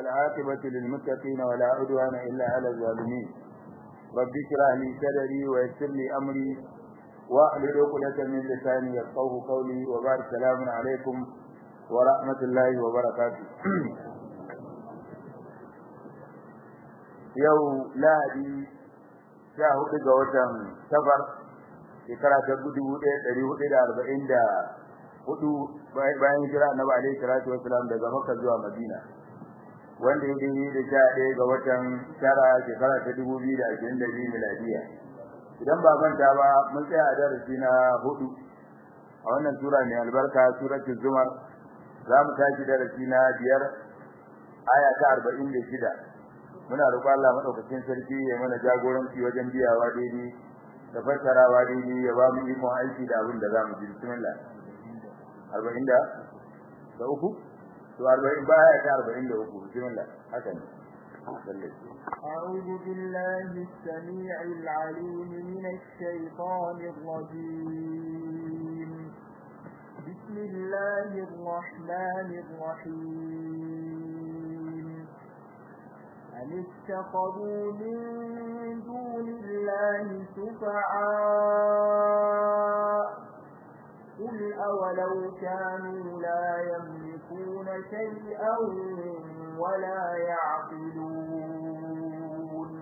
والعاقبة للمتقين ولا عدوان إلا على الظالمين رب اشرح لي صدري ويسر لي أمري واحلل عقدة من لساني يفقهوا قولي وبارك السلام عليكم ورحمة الله وبركاته yau lahadi sha hudu ga watan safar shekara ta dubu ɗaya ɗari hudu da arba'in da hudu bayan hijira annabi alaihi salatu wasalam daga makka zuwa madina wanda ya daidai da sha ɗaya ga watan tara shekara ta dubu biyu da ashirin da biyu miladiya idan ba manta ba mun tsaya a darasi na hudu a wannan sura mai albarka suratul zumar za mu tashi darasi na biyar aya ta arba'in da shida muna roƙon Allah madaukakin sarki ya mana jagoranci wajen biyawa daidai da fassarawa daidai ya ba mu ikon aiki da abin da za mu ji bismillah arba'in da da uku to arba'in baya ta arba'in da uku bismillah haka ne أعوذ بالله السميع العليم من الشيطان الرجيم بسم الله الرحمن الرحيم أم اتخذوا من دون الله شفعاء قل أولو كانوا لا يملكون شيئا ولا يعقلون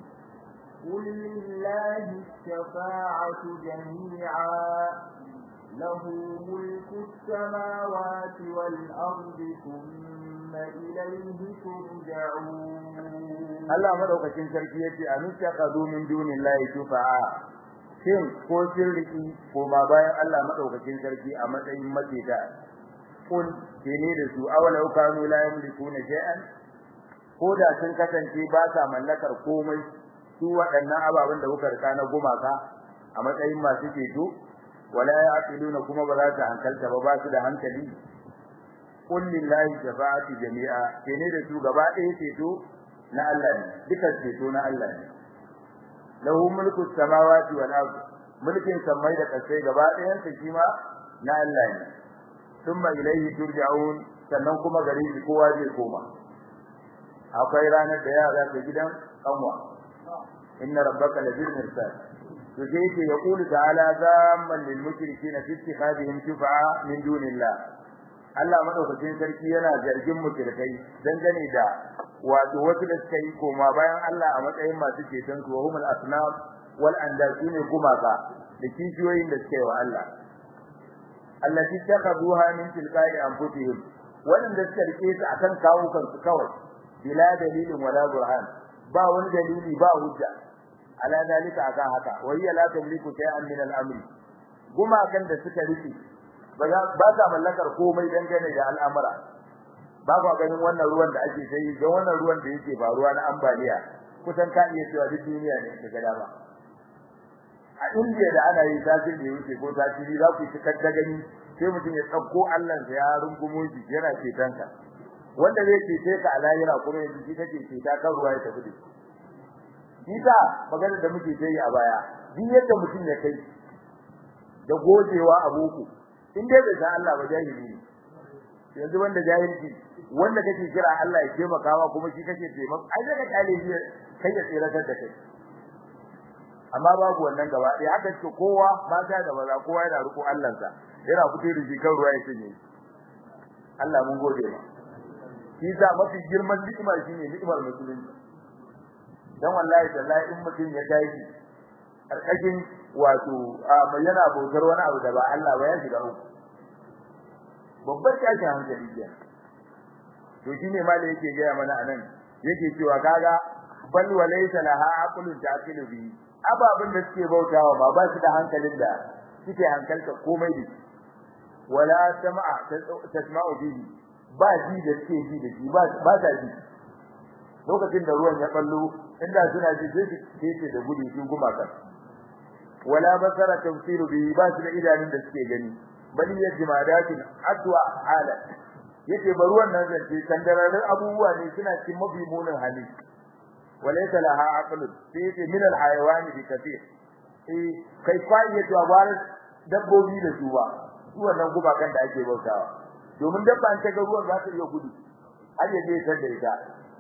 قل لله الشفاعة جميعا له ملك السماوات والأرض ثم إليه ترجعون Allah madaukakin sarki yace a nuka kadu min dunillahi shufa'a shin ko sirriki ko ma bayan Allah madaukakin sarki a matsayin mateka kun kene da su awalau kanu la yamlikuna shay'an ko da sun kasance ba sa mallakar komai su waɗannan ababen da kuka rika na gumaka a matsayin masu ceto wala yaqiluna kuma ba za su hankalta ba ba su da hankali qul lillahi shafa'atu jami'a kene da su gaba ɗaya ceto na Allah ne duka ceto na Allah ne lahu mulku samawati wal ard mulkin samai da kasai gaba ɗayan sa shi ma na Allah ne thumma ilayhi turja'un sannan kuma gare shi kowa zai koma akwai ranar da yara ta gidan kanwa inna rabbaka labil mirsad to sai ce yaqulu ta'ala zamman lil mushrikeena fi ittikhadihim shufa'a min dunillah Allah madaukakin sarki yana zargin mushrikai dangane da wato wasu da suka yi koma bayan Allah a matsayin masu ceton su wahumul asnam wal andal ne gumaka da kishiyoyin da suka yi wa Allah allati takaduha min tilqa'i anfusihim wanda suka rike su akan kawukan su kawai bila dalilin wala burhan ba wani dalili ba hujja ala dalika akan haka wa hiya la tamliku shay'an min al-amri gumakan da suka rike ba ta mallakar komai dangane da al'amura ba ku ganin wannan ruwan da ake sai ga wannan ruwan da yake faruwa na ambaliya kusan ka iya cewa duk duniya ne daga dama a India da ana yi tasiri da yake ko tasiri za ku cikar da gani sai mutum ya tsakko Allah sa ya rungumo shi yana ceton ka wanda zai cece ka a lahira kuma yanzu shi kake ceta kan ruwa ya tafi da shi ta magana da muke yi a baya duk yadda mutum ya kai da gojewa a boko in dai bai san Allah ba jahili ne yanzu wanda jahilci wanda kake kira Allah ya taimaka ma kuma shi kake taimaka ai daga kale shi kai ya tsiratar da kai amma babu wannan gaba ɗaya haka ce kowa mata da maza kowa yana riko Allah sa yana fito da shi kan ruwa ya cinye Allah mun gode ma shi sa mafi girman ni'imar shine ni'imar musulunci dan wallahi tallahi in mutum ya tashi karkashin wato yana bautar wani abu da ba Allah ba ya shiga uku babbar tashin hankali ke to shine ma da yake gaya mana anan yake cewa kaga bal walaysa laha aqlun taqilu bi ababin da suke bautawa ba ba su da hankalin da suke hankalta komai da wala sam'a tasma'u bihi ba ji da suke ji da shi ba ta ji lokacin da ruwan ya ballo inda suna ji sai su ce da gudu sun gumaka wala basara tafsiru bihi ba su da idanun da suke gani bali ya jimadatin atwa hala yace ba ruwan nan zance kandararin abubuwa ne suna cikin mafi munin hali walaysa laha aqlun sai yace min al hayawani bi kathir eh kai kwai yace abar dabbobi da su ba su wannan gubakan da ake bautawa domin dabba an ta ga ruwan za ta iya gudu har ya je ta da ita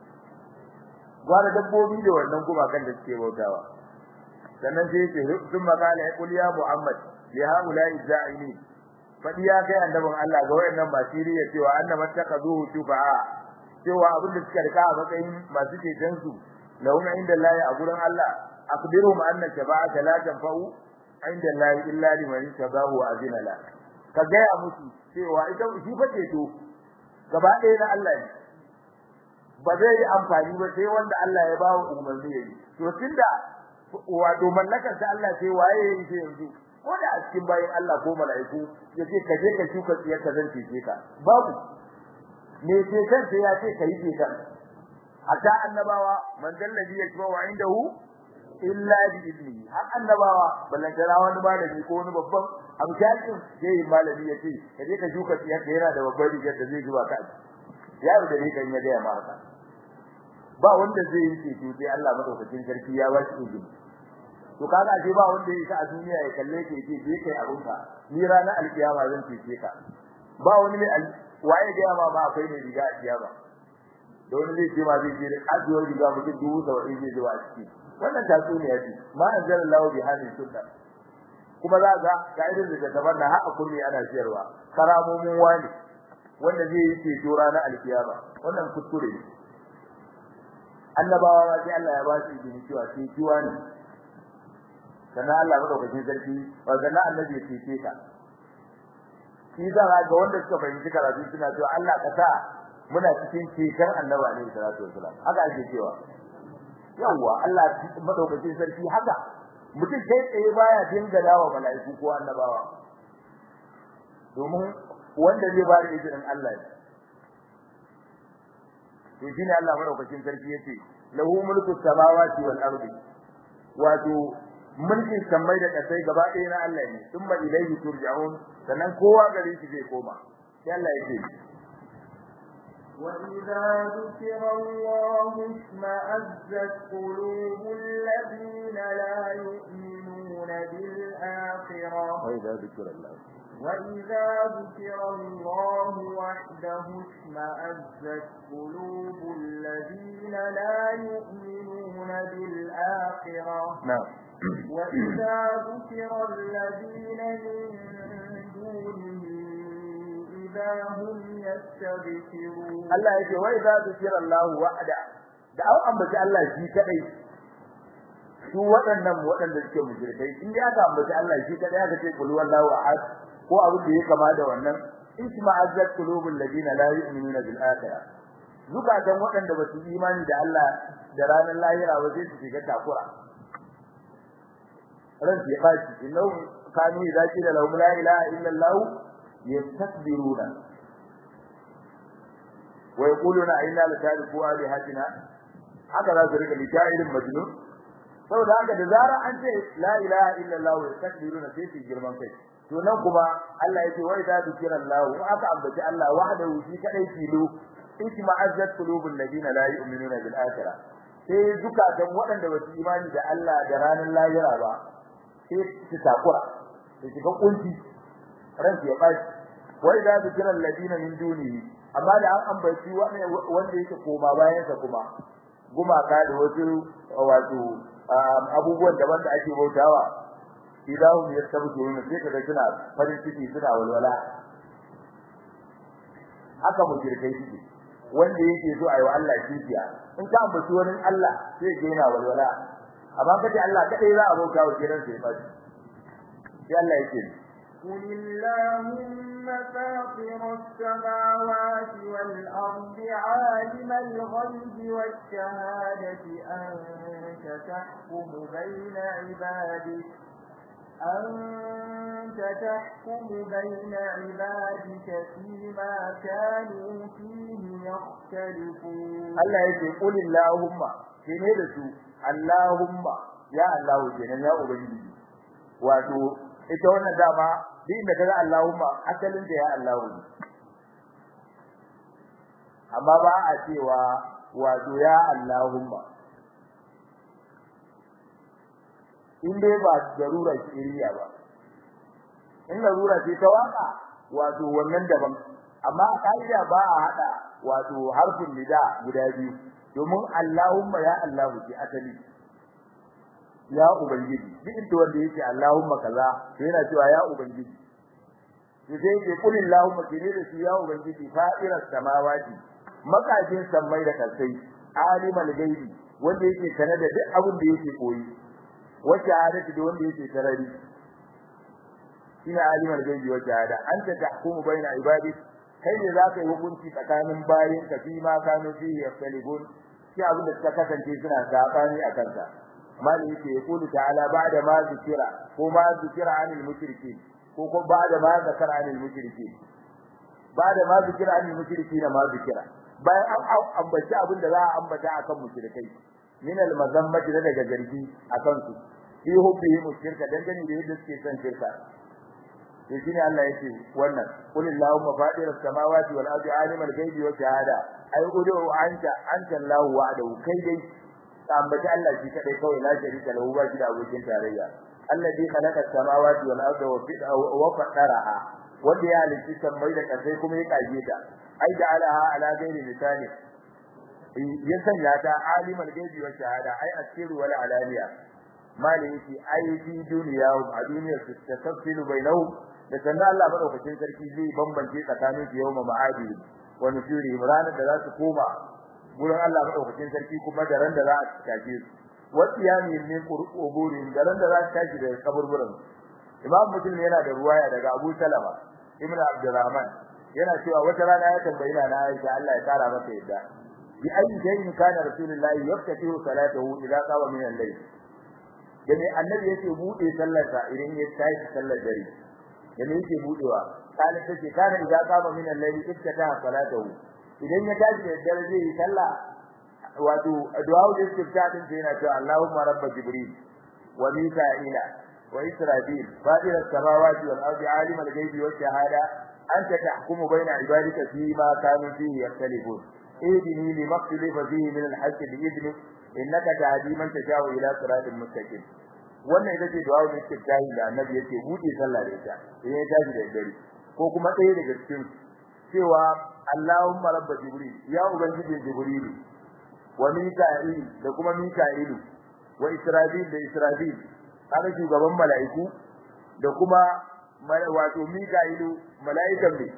gwara dabbobi da wannan gumakan da suke bautawa sannan sai yake sun makala ya kul ya muhammad ya haula izza'ini fadi ya kai annabin Allah ga wayannan basiriya cewa annama takazuhu shufa'a cewa abin da suka rika a matsayin masu ceton su lahum inda Allah a gurin Allah akbiruhum anna shafa'ata la tanfa'u inda Allah illa liman tabahu wa azina la ka ga musu cewa ita shi fa ceto gaba ɗaya na Allah ne ba zai yi amfani ba sai wanda Allah ya bawo umarni yayi to tunda wato mallakar ta Allah sai waye yayi sai yanzu ko da a cikin bayin Allah ko mala'iku yace ka je ka shuka tsiyar ka zan cece ka babu me ce kan sai ya ce ka yi ce kan hatta annabawa man dallabi yakba wa indahu illa bi idnihi har annabawa ballan tara wani malami ko wani babban amshakin sai malami yace ka je ka shuka tsiyar ka yana da babbar rigar da zai zuba ka yaro da ne kan ya ga ma haka ba wanda zai yi ceto sai Allah madaukakin sarki ya ba shi izini to kaga ashe ba wanda yake a duniya ya kalle ke ce je kai abun ka ni ranar alkiyama zan cece ka ba wani ne waye ga ma ba akwai ne riga a kiyama da wani zai ce ma zai je ajiyar riga mutum dubu saba'in zai zuwa a ciki wannan tatsuniya ce ma anzalallahu bi hadhihi sunna kuma za ga ga irin da tabar da har kulli ana siyarwa karamomin wani wanda zai yi ceto ranar alkiyama wannan kuskure ne annabawa ma sai Allah ya ba su izini cewa sai kiwa ne sannan Allah madaukakin sarki ba sannan annabi ya cece ka shi za ga wanda suka fahimci karatu suna cewa Allah ka sa muna cikin ceton annaba ne sallallahu alaihi wasallam haka ake cewa yawa Allah madaukakin sarki haka mutum kai tsaye baya dingala wa mala'iku ko annabawa domin wanda zai ba da izinin Allah ne to shine Allah madaukakin sarki yace lahu mulku samawati wal ardi wato mulkin samai da kasai gaba ɗaya na Allah ne thumma ilayhi turja'un sannan kowa gare shi zai koma sai Allah yake وإذا ذكر الله اشمأزت قلوب الذين لا يؤمنون بالآخرة وإذا ذكر الله وإذا ذكر الله وحده اشمأزت قلوب الذين لا يؤمنون بالآخرة نعم وإذا ذكر الذين من دونه إذا هم يستبشرون Allah yake wai za su kira Allah wa'ada da an ambaci Allah shi kadai su waɗannan waɗanda suke mushrikai in ya aka ambaci Allah shi kadai aka ce qul wallahu ahad ko abin da ya kama da wannan isma azzat qulubul ladina la yu'minuna bil akhirah zukatan waɗanda ba su imani da Allah da ranar lahira ba sai su shiga takura ran ya baci innahu kanu idza qila lahum la ilaha illa Allah yastakbiruna wa yaquluna inna la tariku alihatina haka za su rika litairin majnun saboda haka da zara an ce la ilaha illa Allah yastakbiruna sai su girman kai to nan kuma Allah yake wa idza zikra Allah wa aka ambaci Allah wahdahu shi kadai tilo isma azzat qulubul ladina la yu'minuna bil akhirah sai zukatan waɗanda ba su imani da Allah da ranar lahira ba sai su takura su shiga kunci ran ya bashi wa idza zikra alladina min dunihi amma da an ambaci wanda yake koma bayan sa kuma gumaka da wasu wato abubuwan daban da ake bautawa idahum yastabshiruna sai kaga suna farin ciki suna walwala haka mushrikai suke wanda yake so ayi wa Allah kishiya in ka ambaci wani Allah sai ga yana walwala amma kace Allah kadai za a bauta wa kiran sai fashi sai Allah yake قل اللهم فاطر السماوات والأرض عالم الغيب والشهادة أنت تحكم بين عبادك أنت تحكم بين عبادك فيما كانوا فيه يختلفون Allah yake qul allahumma kene da su allahumma ya Allah kenan ya ubangiji wato ita wannan dama din da kaga allahumma asalin da ya Allah ne amma ba a cewa wato ya allahumma in dai ba darura shiriya ba in larura ce ta waka wato wannan daban amma a kaida ba a hada wato harfin nida guda biyu domin Allahumma ya Allahu ki asali ya ubangiji duk inda wanda yake Allahumma kaza to yana cewa ya ubangiji to sai yake kul Allahumma kine da shi ya ubangiji fa'iras samawati makajin sammai da kasai alimul gaibi wanda yake sanar da duk abin da yake koyi wacce hadisi da wanda yake sarari shine alimul gaibi wa shahada anta tahkumu baina ibadi kai ne zaka yi hukunci tsakanin bayin ka fi ma kanu fi yaftalibun shi abin da suka kasance suna sabani a kansa mali yake yaqulu ta'ala ba'da ma zikira ko ma zikira anil mushrikin ko ko ba'da ma zakara anil mushrikin ba'da ma zikira anil mushrikin ma zikira bayan an ambaci abin da za a ambata akan mushrikai min al mazammati daga gargi akan su fi hubbihim shirka dangane da yadda suke son shirka to shine Allah yake wannan qul allahumma fatir as-samawati wal ardi alimul ghaibi wa shahada ay udu anta anta allah wa'dahu kai dai ambaci Allah shi kadai kawai la sharika lahu ba shi da abokin tarayya alladhi khalaqa as-samawati wal arda wa fi wa qadaraha wanda ya halitta sammai da kasai kuma ya kage ta ai ja'alaha ala ghairi misali ya sanya ta alimul ghaibi wa shahada ai asiru wal alaniya malin yake ai fi duniya a duniyar su tafsilu bainahum da sannan Allah madaukakin sarki zai bambance tsakanin su yawma ma'adi wa nusuri ranar da za su koma gurin Allah madaukakin sarki kuma da ran da za a tashi su wa qiyami min quburin da ran da za su tashi daga kaburburan Imam Muslim yana da ruwaya daga Abu Salama Ibn Abdurrahman yana cewa wata rana ya tambayi na Aisha Allah ya kara mata yadda bi ayyi shay'in kana rasulullahi yaftatihu salatahu idza qama min al-layl da me annabi yake bude sallarsa idan ya tashi sallar dare da me yake budewa kana take kana idza qama min al-layl iftata salatahu idan ya tashi da dare zai yi sallah wato du'a da istifta din sai yana cewa Allahumma rabb jibril wa mika'ila wa israfil fatir as-samawati wal ardi alim al-ghaibi wa shahada anta tahkumu bayna ibadika fi ma kanu fihi yakhtalifun اهدني لما اختلف فيه من الحق بإذنك innaka tahdi man tashaa'u ila siratin mustaqim wannan ita ce du'a da istiftahi da annabi yake bude sallah da ita idan ya tashi da dare ko kuma ɗaya daga cikin cewa Allahumma rabb jibril ya ubangiji jibril wa mika'il da kuma mika'il wa israfil da israfil haka shugaban mala'iku da kuma wato mika'ilu mala'ikan ne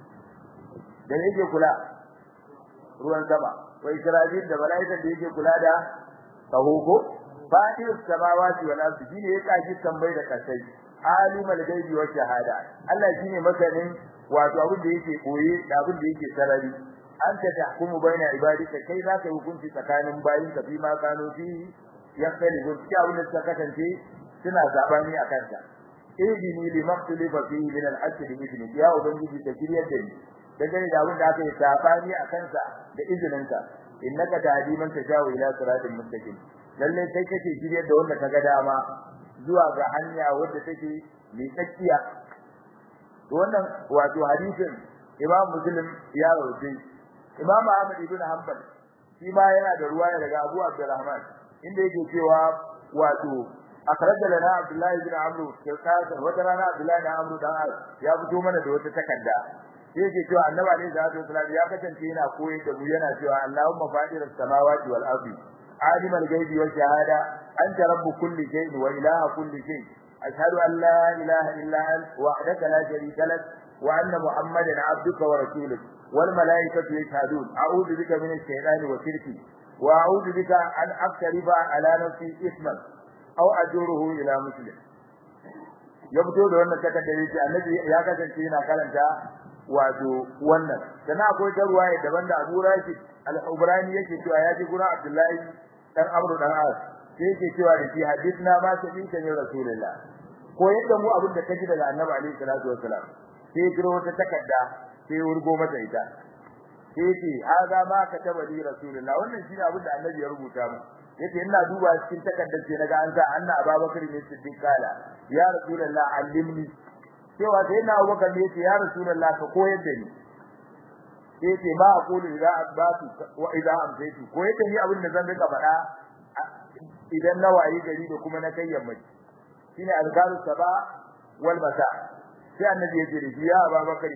da yake kula ruwan sama wa israfil da malaikan da yake kula da tahuko fatir samawati wal ardi shine ya kashi tambayi da kasai alimul ghaibi wa shahada Allah shine masanin wato abin da yake koyi da abin da yake sarari anta tahkumu baina ibadika kai za ka hukunci tsakanin bayin ka fi ma kano fi yakali gaskiya abin da suka kasance suna zabani a kanta idini li maqtalifa fihi min al-haqq bi idni ya ubangiji ta kiryar da ni dangane da abin da aka yi sabani a kansa da izininka innaka tahdi man tashaa'u ila siratin mustaqim lalle kai kake shiryar da wanda kaga dama zuwa ga hanya wadda take mai tsakiya to wannan wato hadisin Imam Muslim ya rawaito Imam Ahmad ibn Hanbal shi ma yana da ruwaya daga Abu Abdurrahman inda yake cewa wato akhraja lana Abdullah ibn Amr kirkasa wata rana Abdullah ibn Amr dan ya fito mana da wata takarda sai yake cewa Annabi alaihi salatu wasallam ya kasance yana koyar da mu yana cewa Allahumma fadiras samawati wal ardi عالم الغيب والشهادة أنت رب كل شيء وإله كل شيء أشهد أن لا إله إلا أنت وحدك لا شريك لك وأن محمدا عبدك ورسولك والملائكة يشهدون أعوذ بك من الشيطان وشركه وأعوذ بك أن أقترب على نفسي إثما أو أجره إلى مسلم yabto da wannan takardar yake annabi ya kasance yana karanta wato wannan sannan akwai ta ruwaya daban da Abu Rashid al-Ubrani yake cewa ya ji gurin Abdullahi dan Amr dan As sai yake cewa da shi hadithna ma sabita ne Rasulullah ko yadda mu abin da kaji daga Annabi alaihi salatu wassalam sai jiro wata takarda sai wurgo mata ita sai ce haza ma kataba li Rasulullah wannan shine abin da Annabi ya rubuta mu yace ina duba cikin takardar sai naga an sa anna Abubakar ne siddiq kala ya Rasulullah allimni cewa sai na Abubakar ne yace ya Rasulullah ka koyar da ni yace ma aqulu idza asbatu wa idza amsaytu ko yace ni abin da zan rika faɗa idan na wayi gari da kuma na kai yammaci shine azkaru saba wal masa sai annabi yace da ya Abubakar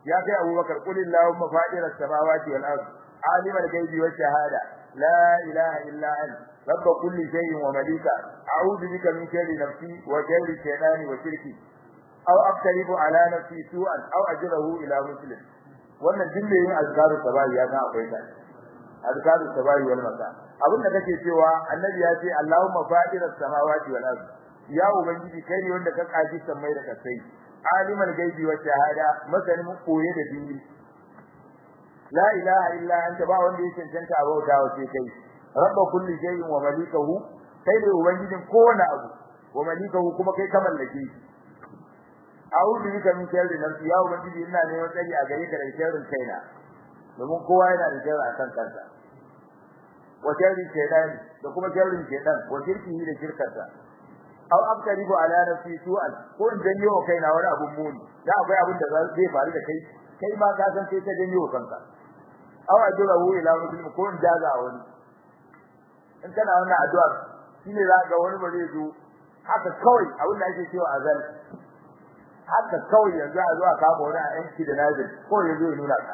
ya kai abubakar qul allahumma fatir as-samawati wal ard alim al-ghaibi wash shahada la ilaha illa anta rabb kulli shay'in wa malika a'udhu bika min sharri nafsi wa sharri shaytani wa shirki aw aqtaribu ala nafsi su'an aw ajrahu ila muslim wannan dinne yin azkaru sabahi ya ga akwai ta azkaru sabahi wal masa abinda kake cewa annabi ya ce allahumma fatir as-samawati wal ard ya ubangiji kai ne wanda ka kaji sammai da kasai alimul gaibi wa shahada masanin koye da dini la ilaha illa anta ba wanda yake cancanta a bauta wa sai kai rabba kulli shay'in wa malikahu kai ne ubangijin kowane abu wa malikahu kuma kai ka mallake a'udhu bika min sharri nafsi ya ubangiji ina neman tsari a gare ka daga sharrin kaina domin kowa yana da sharri akan kansa wa sharri shaytani da kuma sharrin shaytan wa shirkihi da shirkarsa aw abtaribu ala nafsi su'al ko in janyo wa kaina wani abun muni da akwai abin da zai faru da kai kai ma ka san sai ka janyo kanka aw ajrahu ila muslim ko in jaza wani in kana wannan addu'a shine za ga wani ba zai zo haka kawai abin da ake cewa azal haka kawai yanzu a zo a kama wani a yanki da nazir ko ya zo ya nuna ka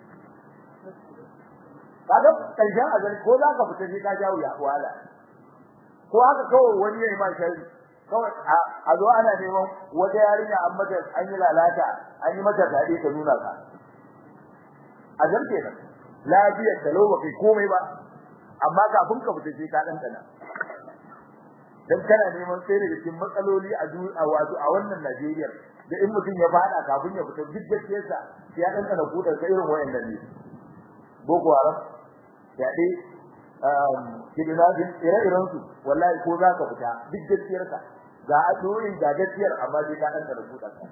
kaga karshen azal ko za ka fita sai ka jawo ya wala ko haka kawai wani ya yi ma shari kawai a zo ana neman wata yarinya an mata an yi lalata an yi mata dade ta nuna ka a zarke nan lafiyar da lau kai komai ba amma kafin ka fita sai ka dan tana dan kana neman sai daga cikin matsaloli a a wato a wannan Najeriya da in mutum ya fada kafin ya fita duk gaskiyarsa sai ya dan tana kudar sai irin wayannan ne boko haram ya dai kidnapping ire-iren su wallahi ko za ka fita duk gaskiyar ka ga adoyin ga gaskiyar amma sai ka dan da rubuta ka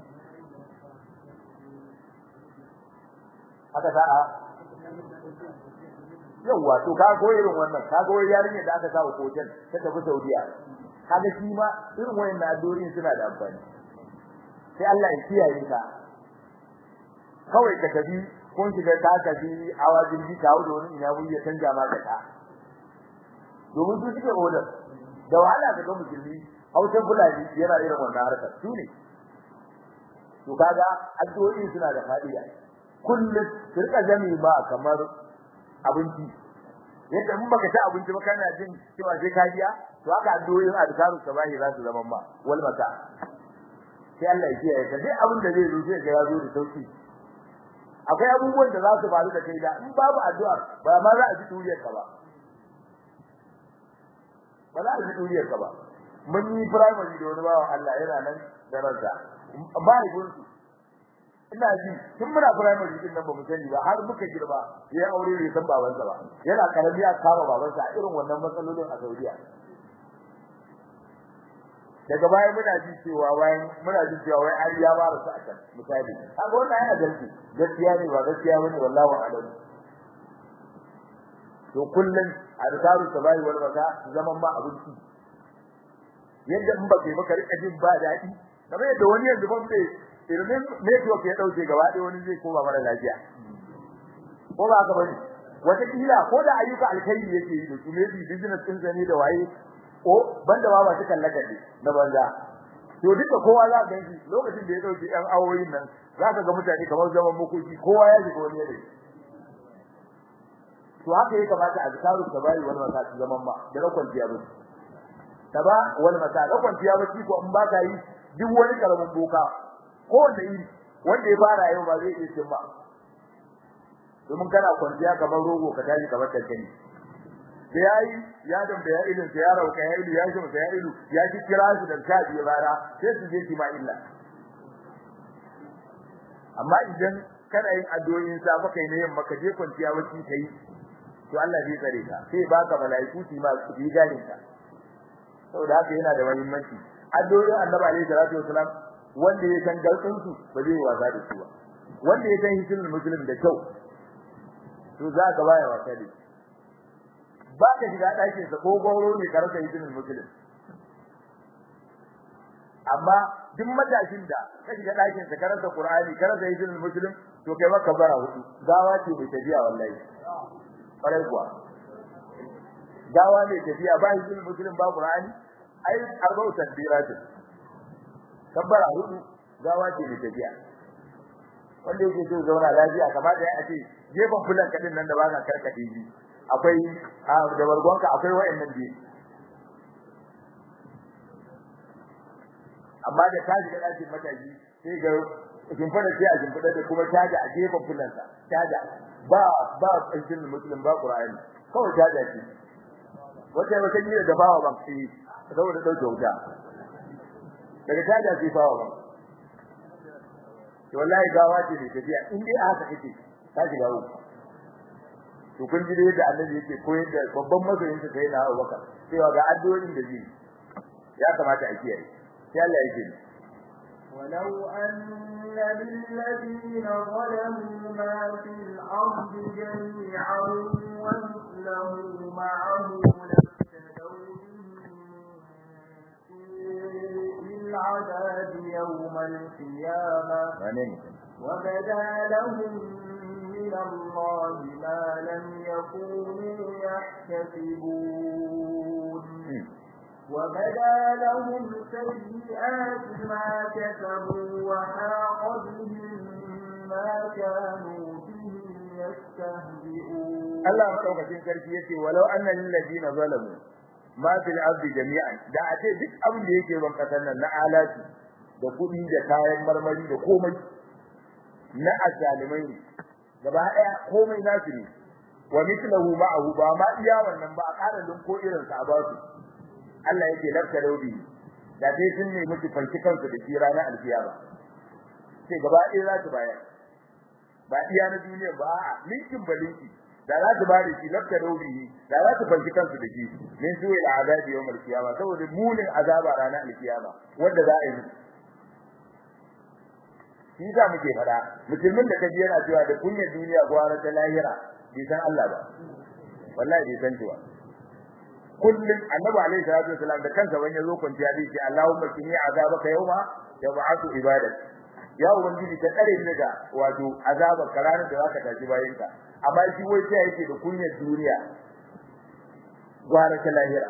haka za a yawa to ka go irin wannan ka go yarinya da aka sa hotel ta tafi Saudiya kaga shi ma irin wayannan adoyin suna da amfani sai Allah ya kiyaye ka kawai ka tafi kun shiga ta tafi awajin ji kawo da wani ina ya canja ma ka ta domin su suke order da wahala ga ga musulmi hausan fulani yana irin wannan harkar su ne to kaga addu'o'i suna da fadiya kullum kirka jami ba kamar abinci yadda mun baka ci abinci ba kana jin cewa sai ka biya to haka addu'o'in azkaru sabahi za su zama ma wal mata sai Allah ya kiyaye ka duk abin da zai zo sai ga ya zo da sauki akwai abubuwan da za su faru da kai da in babu addu'a ba ma za a ji turiyar ka ba ba za a ji duniyar ka ba mun yi primary da wani bawan Allah yana nan da ransa ba ni gunsu ina ji tun muna primary din nan ba mu sani ba har muka girba yayin aure bai san babansa ba yana karami a kama babansa a irin wannan matsalolin a Saudiya daga baya muna ji cewa bayan muna ji cewa wai an ya ba su a can misali kaga wannan yana dalci gaskiya ne ba gaskiya bane wallahi a'lam to kullun azkaru sabai wal mata zaman ma abinci yadda in baka baka rika jin ba dadi kamar yadda wani yanzu ban bai irin network ya dauke gaba ɗaya wani zai koma mara lafiya ko ba haka bane wata kila ko da ayyuka alkhairi yake yi da su maybe business din zane da waye ko banda ba ba su kallaka ne na banza to duka kowa za ka ganshi lokacin da ya dauki ɗan awoyin nan za ka ga mutane kamar zaman makoki kowa ya shiga wani yanayi to haka yake kamata azkaru tabari wal masa zaman ma da rakon tiya ba taba wal masa rakon tiya ba ko in ba ka yi duk wani karamin boka ko da yi wanda ya fara yau ba zai iya cin ba domin kana kwanciya kamar rogo ka tashi kamar kankani da yayi ya dan da ya ilin ya rauka ya ilu ya shi da ya ilu ya ji kira su da tabi rana sai su je ki ma illa amma idan kana yin addu'o'in safa kai ne yamma ka je kwanciya wacce kai to Allah zai tsare ka sai baka malaiku su ma su yi ganin ka saboda haka yana da muhimmanci addu'o'in Annabi alaihi salatu wasalam wanda ya san galtsin su ba zai wasa da su ba wanda ya san hisul muslim da kyau to za ka baya wasa da ba ka shiga ɗakin sa ko gauro ne ka rasa hisul muslim amma duk matashin da ka shiga ɗakin sa ka rasa qur'ani ka rasa hisul muslim to kai maka bara hudu gawa ce bai tafiya wallahi kwarai kuwa gawa ne tafiya ba hisul muslim ba qur'ani ai arba'u takbiratin kabbara hudu gawa ce mai tafiya wanda yake so zauna lafiya kamata ya ce gefen fulan kadin nan da ba ka karkade shi akwai da bargonka akwai wayannan biyu amma da ta shiga ɗakin mataji sai ga shimfiɗa sai a shimfiɗa da kuma caja a gefen fulansa caja ba ba ƙarshen musulun ba ƙura'ani kawai caja ce wata wata yi da dafawa ba su yi saboda ɗauke wuta daga caja sai fawa ba to wallahi gawa ce da tafiya in dai haka kake ta shiga uku to kun ji da yadda annabi yake koyar da babban masoyin sa sai na Abubakar cewa ga addu'o'in da zai ya kamata a kiyaye sai Allah yake ولو أن للذين ظلموا ما في الأرض جميعا ومثله معه لافتدوا به العذاب يوم القيامة وبدا لهم من الله ما لم يكونوا يحتسبون وبدا لهم سيئات ما كسبوا وحاق بهم ما كانوا به يستهزئون الله مدaukakin sarki yace walau annal ladina zalamu ma fil ardi jami'an da ace duk abin da yake ban kasan nan na alati da kudi da kayan marmari da komai na azalimai ne gaba daya komai nasu ne wa mithluhu ma'ahu ba ma iya wannan ba a ƙara ko irin sa a basu Allah yake lafta raudi da dai sun ne miki fanki kansu da shi ranar alkiyama sai gaba ɗaya za su bayar ba iya na duniya ba a linkin balinki da za su bada shi lafta raudi da za su fanki kansu da shi min suwe da azabi yawmal kiyama saboda munin azaba ranar alkiyama wanda za a yi shi za muke fada musulmin da kaji yana cewa da kunyar duniya gwara ta lahira bai san Allah ba wallahi bai san cewa kullum annabi alaihi salatu wasallam da kansa wani yazo kwanciya zai ce Allahumma kini azabaka yawma yab'athu ibadak ya ubangiji ta tsare ni daga wato azabar karanin da zaka tashi bayan ka amma shi wai sai yake da kunyar duniya gwara ta lahira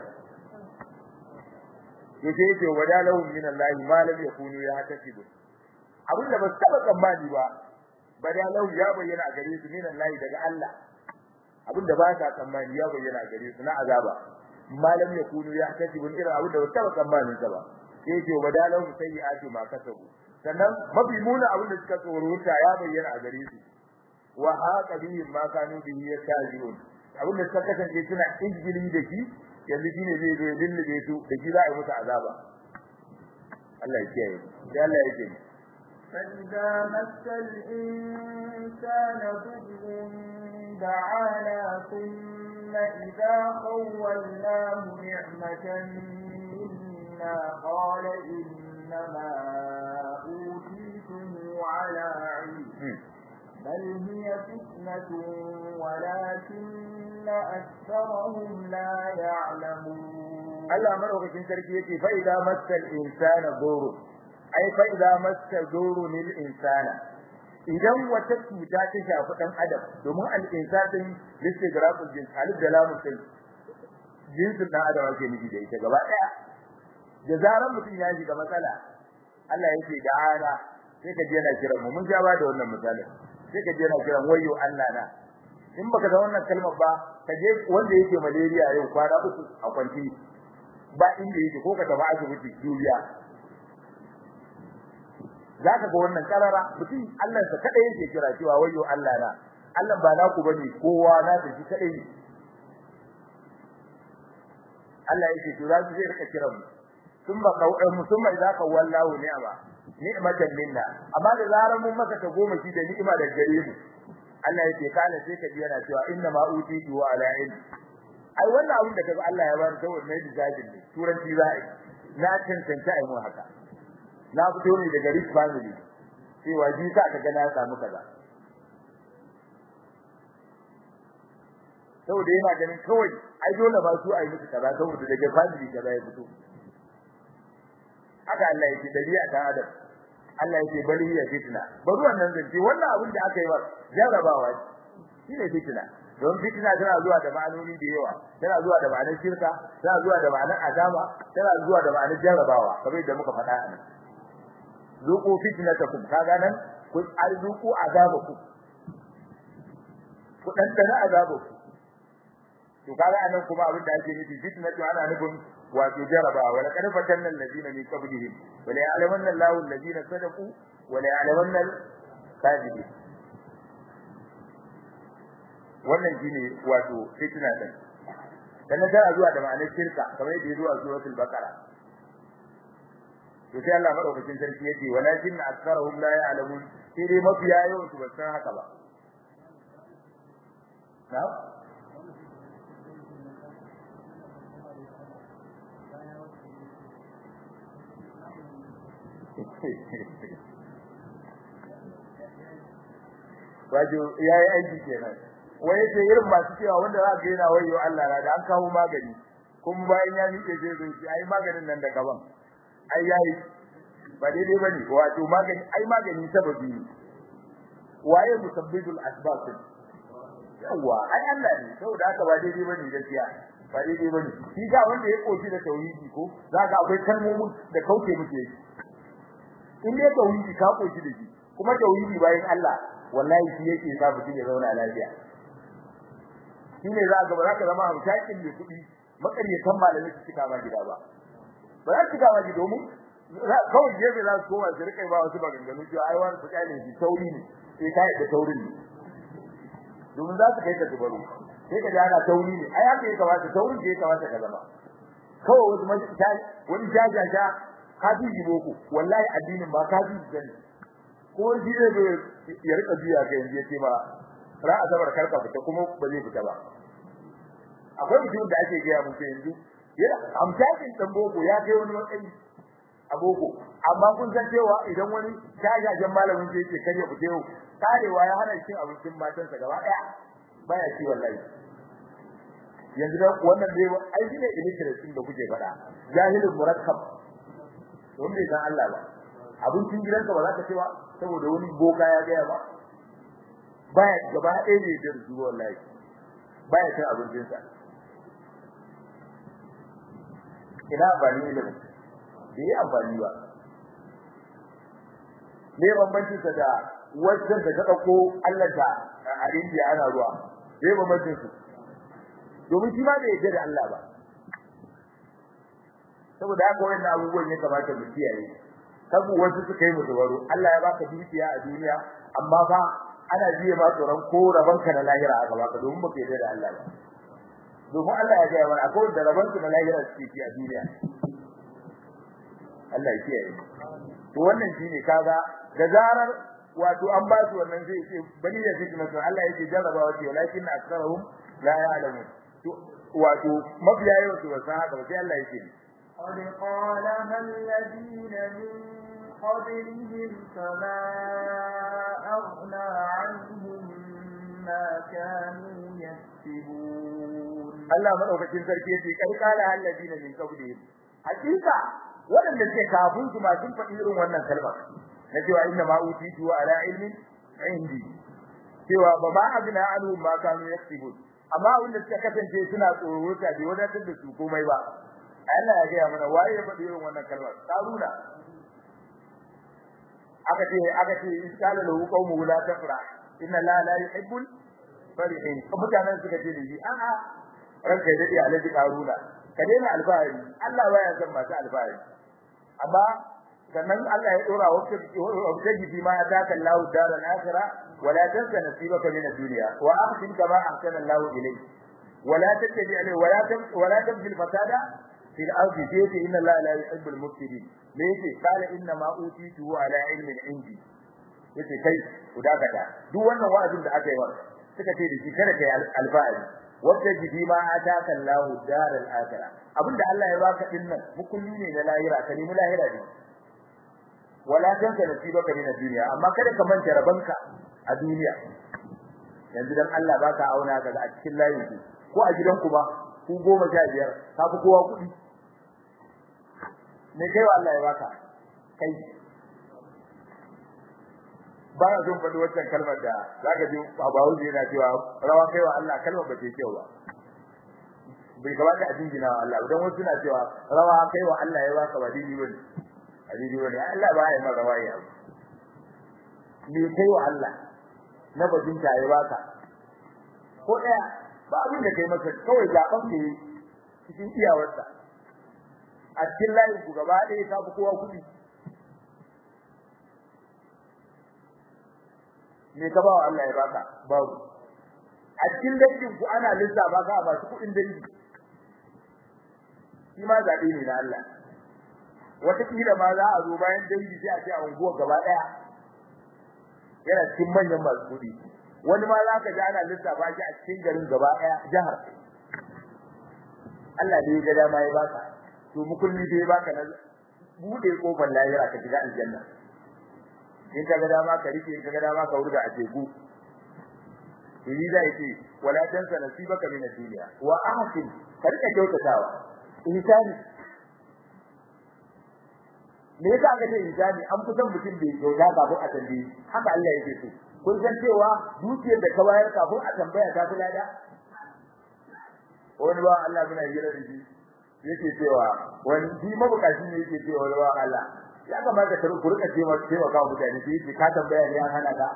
yace yake wadalahum min Allah ma lam yakunu yahtasibu abin da ba su taba tsammani ba badalahu ya bayyana a gare su min Allah daga Allah abin da ba sa tsammani ya bayyana a gare su na azaba malam ya kunu ya kasibun irin abin da ba taba tsammanin sa ba sai ce wadalahu sayyi'ati ma kasabu sannan mafi muna abin da suka tsoruta ya bayyana a gare su wa haqa bihim ma kanu bihi yastajirun abin da suka kasance suna injili da shi yanzu shine zai zo ya dillube su da shi za a yi musu azaba Allah ya kiyaye sai Allah ya ce فإذا مس الإنسان ضر دعانا ثم إذا خولناه نعمة منا قال إنما أوتيته على علم بل هي فتنة ولكن أكثرهم لا يعلمون الله مرحبا sarki yake fa idza massal insana dhurun ai fa idza massa dhurun lil insana idan wata cuta ta shafi dan adam domin al insanin listigraful jins alif da lamun din jinsin dan adam ake nufi da ita gaba daya da zaran mutum ya shiga matsala Allah yake da ana sai ka je na kiran mu mun ja ba da wannan misalin sai ka je na kiran wayo Allah na in baka da wannan kalmar ba ka je wanda yake malaria yau kwana uku a kwanci ba inda yake ko ka tafi asibiti duniya zaka ga wannan karara mutum Allah sa kada yake kira cewa wayo Allah na Allah ba naku bane kowa na da shi kadai ne Allah yake to za su zai rika kiran mu sun ba kauɗan mu sun mai zaka wallahu ni'ama ni'matan minna amma da zarar mun maka ta goma shi da ni'ima da gare mu Allah yake kana sai ka ji yana cewa inna ma utitu wa ala ilm ai wannan abin da kaga Allah ya bani saboda mai dijajin ne turanci za a yi na cancanta ai mu haka na fito ne daga rich family cewa ji sa ka ga na samu kaza saboda yana ganin kawai ai dole ba su ai musu kaza saboda daga family kaza ya fito haka Allah yake dabi'a ta adam Allah yake bali ya fitna bari wannan zance wannan abin da aka yi ba jarabawa shi ne fitna don fitna tana zuwa da ma'anoni da yawa tana zuwa da ma'anar shirka tana zuwa da ma'anar azaba tana zuwa da ma'anar jarabawa kamar yadda muka faɗa a nan zuqu fitnatakum kaga nan ku arzuku azabaku ku dan dana azabaku to kaga anan kuma abin da ake nufi fitnatu ana nufin wato jaraba wala qad fatanna alladhina min qablihim wala ya'lamanna Allahu alladhina sadaqu wala ya'lamanna al-kadhibin wannan shine wato fitna din dan da zuwa da ma'anar shirka kamar yadda zuwa suratul baqara to sai Allah madaukakin sarki yace walakin aktharuhum la ya'lamun sai dai mafiya yawan su ba san haka ba na'am wajo yayi aiki kenan wai yace irin masu cewa wanda za ka yana wayo Allah na da an kawo magani kuma bayan ya miƙe zai zo shi ai maganin nan da gaban ai yayi ba daidai bane wato magani ai magani sababi ne waye musabbibul asbab yawa ai Allah ne saboda haka ba daidai bane gaskiya ba daidai bane shi ga wanda ya koshi da tauhidi ko zaka akwai kalmomin da kauce muke yi in dai tauhidi ka koshi da shi kuma tauhidi bayan Allah wallahi shi yake sa mutum ya zauna lafiya shi ne za ga ba za ka zama hamshakin mai kuɗi makaryatan malami su cika ma gida ba ba za su cika ma gida domin kawai gefe za su koma su rika ba wasu maganganu cewa ai wani fuka ne shi tauri ne sai ka yi da taurin ne domin za su kai ka tubaru sai ka ji ana tauri ne ai haka ya kamata taurin da ya kamata ka zama kawai wasu wani jajaja ka ji boko wallahi addinin ba ka ji gani ko shi ne ya rika biya ga yanzu yace ba ra azabar karka fita kuma ba zai fita ba akwai mutum da ake gaya muku yanzu yana amsakin dan boko ya kai wani matsayi a boko amma kun san cewa idan wani jajajen malamin sai yake kare fita yau karewa ya hana cin abincin matansa gaba daya baya ci wallahi yanzu da wannan dai ai shine illiteracy da kuke faɗa jahilul murakkab wanda bai san Allah ba abincin gidanka ba za ka ci ba saboda wani boka ya gaya ba baya gaba ɗaya ne da zuwa wallahi baya cin abincin sa ina amfani da bai yi amfani ba me bambancin sa da wajen da ka dauko Allah ta a India ana ruwa me bambancin su domin shi ma bai yarda da Allah ba saboda haka wannan abubuwan ya kamata mu kiyaye kabu wasu suka yi musu baro Allah ya baka dukiya a duniya amma fa ana jiye ma tsoron ko rabanka na lahira aka baka domin baka yarda da Allah ba domin Allah ya gaya mana akwai da rabanka na lahira suke ci a duniya Allah ya kiyaye to wannan shine kaga da zarar wato an ba su wannan zai ce bani da fitnatu Allah yake jarrabawa ce walakin aktharuhum la ya'lamun to wato mafiya yawan su ba san haka ba sai Allah yake قد قالها الذين من قبلهم فما أغنى عنهم ما كانوا يكسبون Allah madaukakin sarki yace kai kala alladina min qablihim hakika wadanda suke kafin su ma sun faɗi irin wannan kalma na cewa inna ma utitu ala ilmin indi cewa ba ma agna anhum ma kanu yaksibun amma wanda suka kasance suna tsoro ta bai wadatar da su komai ba Allah ya gaya mana waye ya faɗi irin wannan kalmar karuna aka ce aka ce iskala lahu qaumu la tafra inna la la yuhibbul farihin mutanen suka ce da shi a a ranka ya dade alaji karuna ka daina alfahari Allah baya son masu alfahari amma sannan Allah ya dora wakil wakil bi ma ataka Allahu daral akhirah wala tansa nasibaka min ad-dunya wa ahsin kama ahsana Allahu ilayk ولا تتبع ولا ولا تبغي الفساد في الارض جيت ان الله لا يحب المفسدين ليش قال انما اوتيته على علم عندي yace kai ku dakata duk wannan wa'azin da aka yi wa suka ce da shi kada kai alfa'ari wanda jibi ma ataka Allah daral akhirah abinda Allah ya baka din nan mukulli ne na lahira ka nemi lahira ne wala tanka nasibaka min ad-dunya amma kada ka manta rabanka a duniya yanzu dan Allah baka auna kaga a cikin layin ku ko a gidanku ba ku goma sha biyar ka fi kowa kuɗi me kai wa Allah ya baka kai ba na son faɗi wancan kalmar da zaka ji babawu yana cewa rawa kai wa Allah kalmar ba ta kyau ba bai kamata a jingina wa Allah idan wasu na cewa rawa kai wa Allah ya baka ba dini bane a dini bane Allah ba ya mara rawa ya me kai wa Allah na bajin ta ya baka ko daya ba abin da kai masa kawai zaben ne cikin iyawarsa a cikin layin ku gaba ɗaya ka fi kowa kuɗi me ka ba wa Allah ya baka babu a cikin dangin ku ana lissafa ka ba su kuɗin dangi shi ma zaɓe ne na Allah wata kila ma za a zo bayan dangi sai a ce a unguwa gaba ɗaya yana cikin manyan masu kuɗi wani ma za ka ji ana lissafa shi a cikin garin gaba ɗaya jihar Allah ne ya ga dama ya baka to mukulli da ya baka na bude kofar lahira ka shiga aljanna in ka ga dama ka rike in ka ga dama ka wurga a teku Ini da yake wala tansa nasibaka min ad-dunya wa ahsin ka rika kyautatawa ihsani me yasa aka ce ihsani an fi son mutum bai kyauta kafin a tambaye haka Allah yake so kun san cewa dukiyar da ka bayar kafin a tambaya ta fi lada wani ba Allah muna hira da shi yake cewa wani shi mabukaci ne yake cewa wani ba Allah ya kamata ka rika cewa cewa ka mutane sai yake ka tambaya ne an hana ka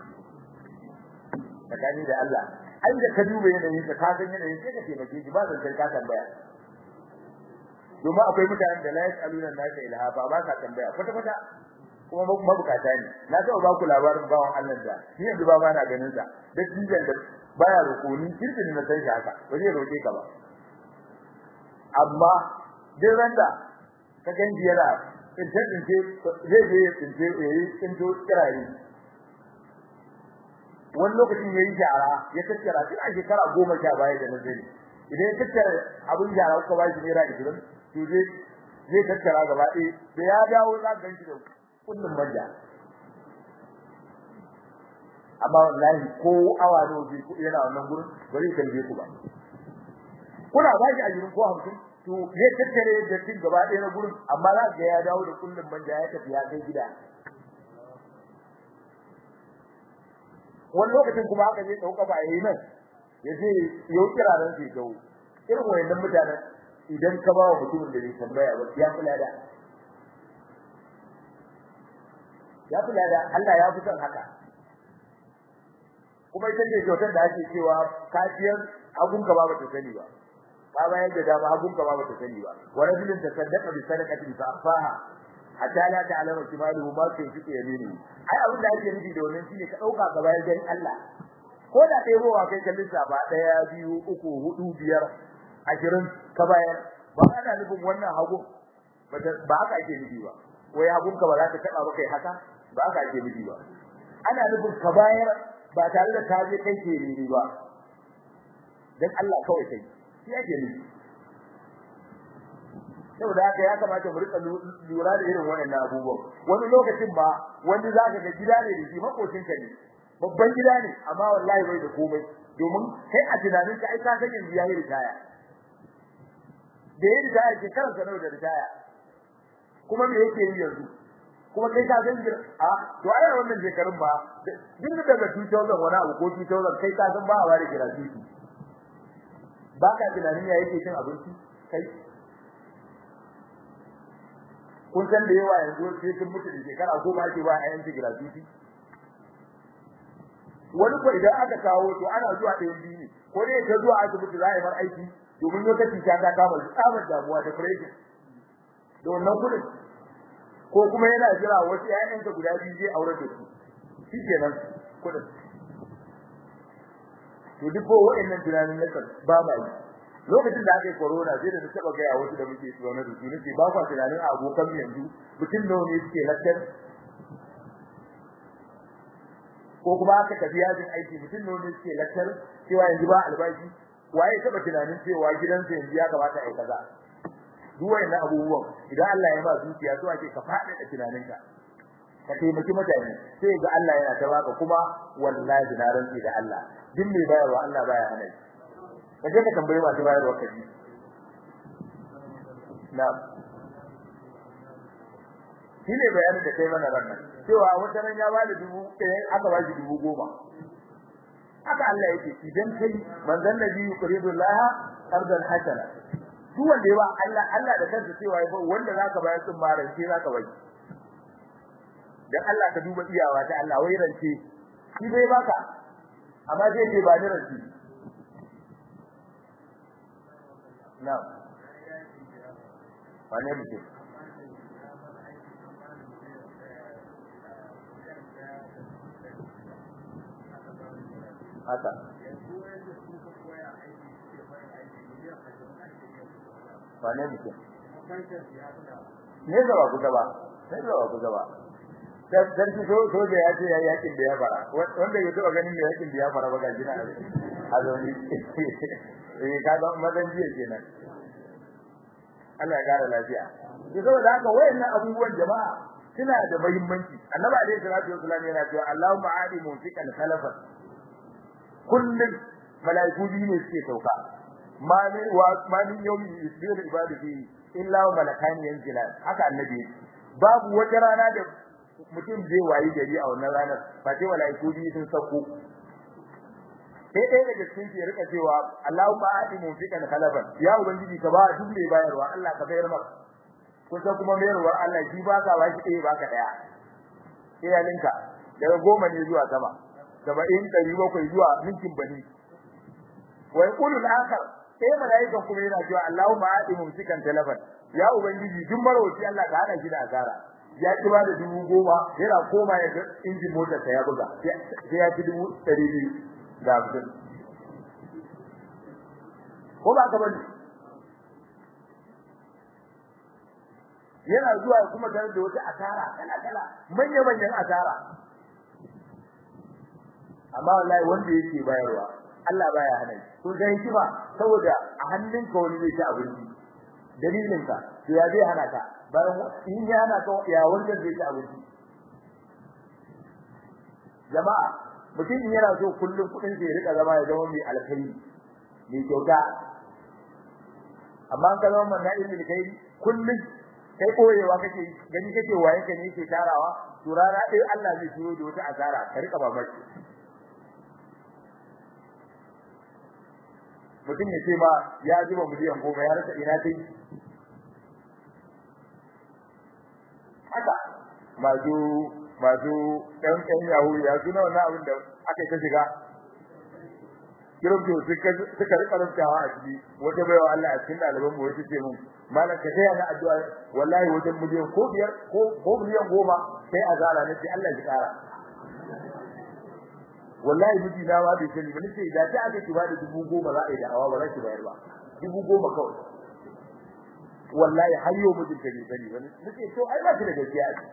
tsakani da Allah ai da ka duba yanayin ka ka san yanayin sai ka taimake shi ba zan ka tambaya domin akwai mutanen da la yasaluna nasa ilhafa ba ka tambaya kwata kwata kuma mabukata ne na taɓa ba ku labarin bawan Allah da ni yanzu ba na ganin sa da jijan da baya rukuni kirkin na san shi haka ba zai roke ka ba amma duk randa ka ganji yana tsince tsince zai je tsince yayi tsinto kirare wani lokacin ya yi jara ya tattara tun a shekara goma sha baya da nazari idan ya tattara abin jara kuka ba shi naira ishirin to zai zai tattara gaba ɗaya da ya dawo za ka ganshi da kullum manja amma wallahi ko awa ne waje ku yana wannan gurin bari ka je ku ba kuna ba shi ajirin ko hamsin to zai tattare da tin gaba ɗaya na gurin amma za ka ga ya dawo da kullum manja ya tafi ya kai gida wani lokacin kuma haka zai dauka ba yayi nan ya je yau kiraran sai gawo irin wayannan mutanen idan ka ba wa mutumin da bai tambaya ba ya kula da ya kula da Allah ya fi son haka kuma ita ce kyautar da ake cewa kafiyar abun ka ba ba ta sani ba ka bayar da dama abun ka ba ba ta sani ba wa rajulun tasaddaqa bi sadaqatin fa afaha hatta la ta'lamu shimaluhu ma tunfiqu yaminu ai abin da ake nufi da wannan shine ka dauka ka bayar dan Allah ko da kai rowa kai kallin ba daya biyu uku hudu biyar ashirin ka bayar ba ana nufin wannan hagu ba haka ake nufi ba wai hagun ka ba za ka taba ba kai haka ba haka ake nufi ba ana nufin ka bayar ba tare da ka je kai ke ni ba dan Allah kawai kai shi ake nufi saboda haka ya kamata mu rika lura da irin wannan abubuwan wani lokacin ba wani zaka ga gida ne da shi makocin ka ne babban gida ne amma wallahi bai da komai domin kai a tunanin ka ai ka san yanzu yayi ritaya da yayi ritaya ke kansa nawa da ritaya kuma me yake yi yanzu kuma kai ka san a to ai wannan shekarun ba duk da daga 2000 wani abu ko 2000 kai ka san ba a ware gratuity ba ka tunanin ya yake cin abinci kai kun san da yawa yanzu sai sun mutu da shekara goma ake ba a yanci gratuity wani ko idan aka kawo to ana zuwa ɗayan biyu ne ko dai ka zuwa asibiti za a yi mar aiki domin lokaci ta ta kama tsabar damuwa da depression da wannan kudin ko kuma yana jira wasu ƴaƴanka guda biyu zai aure da su shikenan kudin to duk ko wa'annan tunanin nan ba ba yi lokacin da aka yi corona sai da na taba ga wasu da muke zaune da su nake ba kwa tunanin abokan yanzu mutum nawa ne suke lakcar ko kuma aka tafi yajin aiki mutum nawa ne suke lakcar cewa yanzu ba albashi waye taba tunanin cewa gidansa yanzu ya kamata a yi kaza duk wayannan abubuwan idan Allah ya ba zuciya so ake ka fada da tunaninka ka taimaki mutane sai ga Allah yana ta baka kuma wallahi na rantsi da Allah duk mai bayarwa Allah baya hana shi kaje ka tambaye masu bayarwa kaji na'am shi ne bayanin da kai mana ranar cewa wata ran ya bada dubu ɗaya aka ba shi dubu goma haka Allah yake idan kai manzon nabi yuqridullah qardan hasana duk wanda ya ba Allah Allah da kansa cewa wanda zaka bayar sun mara sai zaka bai dan Allah ka duba iyawa ta Allah wai rance shi bai baka amma zai ce ba ni rance na wane mutum haka wane mutum ne gaba kusa ba ne gaba kusa ba sarki so so da ya ce ya yakin da ya fara wanda ya taba ganin da yakin da ya fara ba ga jina a zauni eh ka ga madan jiya kenan Allah ya kara lafiya to saboda haka wayannan abubuwan jama'a suna da muhimmanci annabi alaihi salatu wasallam yana cewa Allahumma adi munfiqan khalafan kullum malaiku biyu ne suke sauka ma min wa ma min yawmi yusbihu ibadati illa wa malakani yanzilan haka annabi babu wata rana da mutum zai wayi gari a wannan ranar ba sai malaiku biyu sun sauko sai ɗaya daga cikin ke rika cewa Allahumma ati munfiqan khalaban ya ubangiji ka ba duk mai bayarwa Allah ka bayar maka kusa kuma mayarwar Allah shi ba ka bashi ɗaya ba ka ɗaya sai ya ninka daga goma ne zuwa sama saba'in ɗari bakwai zuwa ninkin bani wa yaqulu al-akhar sai malaikan kuma yana cewa Allahumma ati mumsikan talafan ya ubangiji duk marwaci Allah ka hana shi da asara ya ci ba da dubu goma yana koma ya ga injin motar ta ya buga sai ya ci dubu ɗari biyu da hamsin ko ba ka bane yana zuwa kuma tare da wata asara kala kala manya manyan asara amma wallahi wanda yake bayarwa Allah baya hana shi to dai kiba saboda a hannunka wani zai ci abinci dalilin ka to ya zai hana ka bayan in ya hana ka ya wanda zai ci abinci jama'a mutum yana so kullum kudin zai rika zama ya zama mai alkhairi mai kyauta amma ka zama manna ilmi alkhairi kullum kai koyewa kake gani kake waye ka ne yake tarawa to rana dai Allah zai turo da wata azara ka rika babaki mutum ya ce ma ya zuba miliyan goma ya rasa ina dai haka masu masu ɗan ɗan yahu ya suna wannan abin da aka ta shiga kirabto suka rika rubtawa a ciki wata baiwa Allah a cikin ɗaliban mu wata ce mun malam ka taya na addu'a wallahi wajen miliyan ko biyar ko ko miliyan goma sai azara nace Allah ya kara wallahi miji na ba bai sani ba nace da ta aka ki ba da dubu goma za a yi da'awa ba za ki bayar ba dubu goma kawai wallahi har yau mijin ta bai sani ba nace to ai ba ki da gaskiya a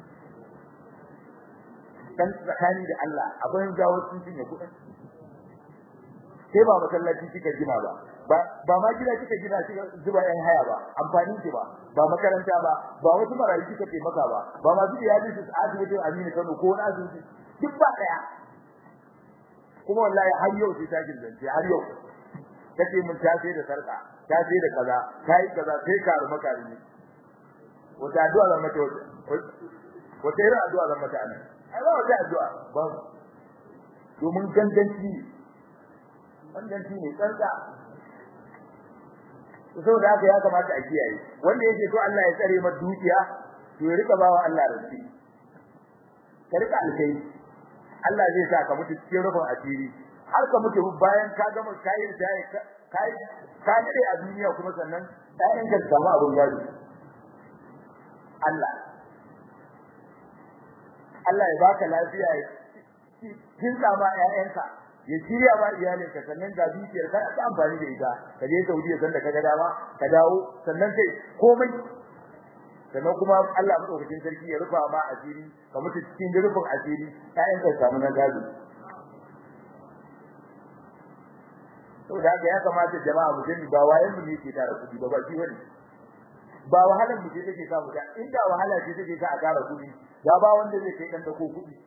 dan tsakani da Allah akwai jawo sun cinye kuɗin sai ba masallaci kika gina ba ba ma gida kika gina kika zuba yan haya ba amfani ki ba ba makaranta ba ba wasu marayu kika ce maka ba ba ma su iyali su asibitin Aminu Kano ko wani asibiti duk ba daya kuma wallahi har yau sai ta zance har yau kace mun ta sai da sarka ta sai da kaza kai kaza sai ka ruма ka ne wata addu'a zan mata wata irin addu'a zan mata anan ai ba wata addu'a ba domin ganganci ganganci ne tsantsa saboda haka ya kamata a kiyaye wanda yake so Allah ya tsare masa dukiya to ya rika bawa Allah rantsi ka rika alkai Allah zai sa ka mutu cikin rufin asiri har ka mutu bayan ka gama kai kai kai ka dade a duniya kuma sannan ɗayan ka samu abun gado Allah Allah ya baka lafiya ya kinsa ma ƴaƴanka ya shirya ba iyalinka sannan ga dukiyar ka ta amfani da ita ka je Saudiya sanda ka ga dama ka dawo sannan kai komai sannan kuma Allah madaukakin sarki ya rufa ma asiri ka mutu cikin rufin asiri ƴaƴan ka samu na gado to da haka ya kamata jama'a mu sani ba wayan mu ne ke tara kudi ba ba shi wani ba wahalar mu ce take sa mu da inda wahala ce take sa a tara kudi ya ba wanda zai kai dan da ko kudi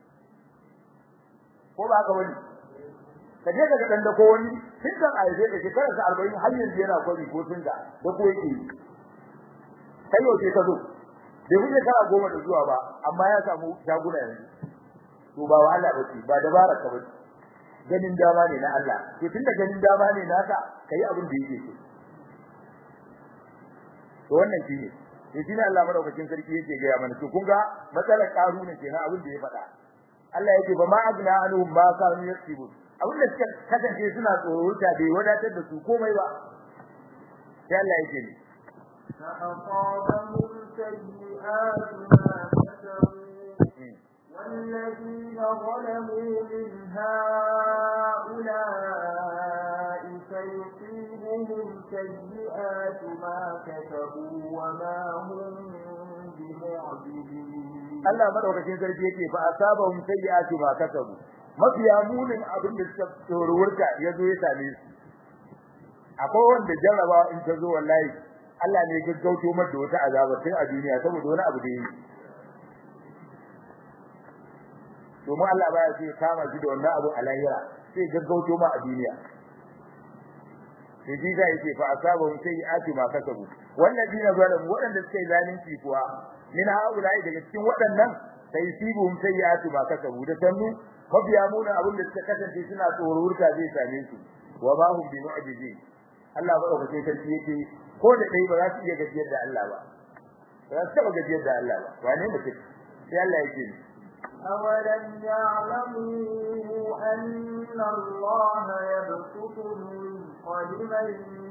ko ba ka wani ka je ka dan da ko wani tun kan aize da shekara sa 40 har yanzu yana kwari ko tun da da ko yake kai yau ce ka zo da kuke kara goma da zuwa ba amma ya samu shaguna yanzu to ba wahala ba ce ba dabara ka ba ganin dama ne na Allah to tunda ganin dama ne naka kai abin da yake so to wannan shine to shine Allah madaukakin sarki yake ga mana to kun ga matsalar karuna kenan abin da ya faɗa Allah yake ba ma agna anhum ma kanu yaktubun abin da suka kasance suna tsoro ta bai wadatar da su komai ba sai Allah yake ne فأصابهم سيئات ما كسبوا والذين ظلموا من هؤلاء سيصيبهم سيئات ما كسبوا وما هم بمعجزين Allah madaukakin sarki yake fa asabahum sayyi'atu ma kasabu mafiya munin abin da suka tsorurta yazo ya same su akwai wanda jarraba in ta zo wallahi Allah ne gaggauto mata da wata azaba tun a duniya saboda wani abu da yi domin Allah baya so ya kama shi da wannan abu a lahira sai gaggauto ma a duniya sai zai yake fa asabahum sayyi'atu ma kasabu wallazina zalamu wadanda suka yi zalunci kuwa min haulai daga cikin waɗannan sai sibuhum sayyi'atu ma kasabu da sannu mafiya munin abin da suka kasance suna tsorurta zai same su wa ma hum bi mu'jizin Allah ba dauke sarki yake ko da dai ba za su iya gajiyar da Allah ba ba za su taba gajiyar da Allah ba wane mutum sai Allah yake ni أولم يعلموا أن الله يبسط الرزق لمن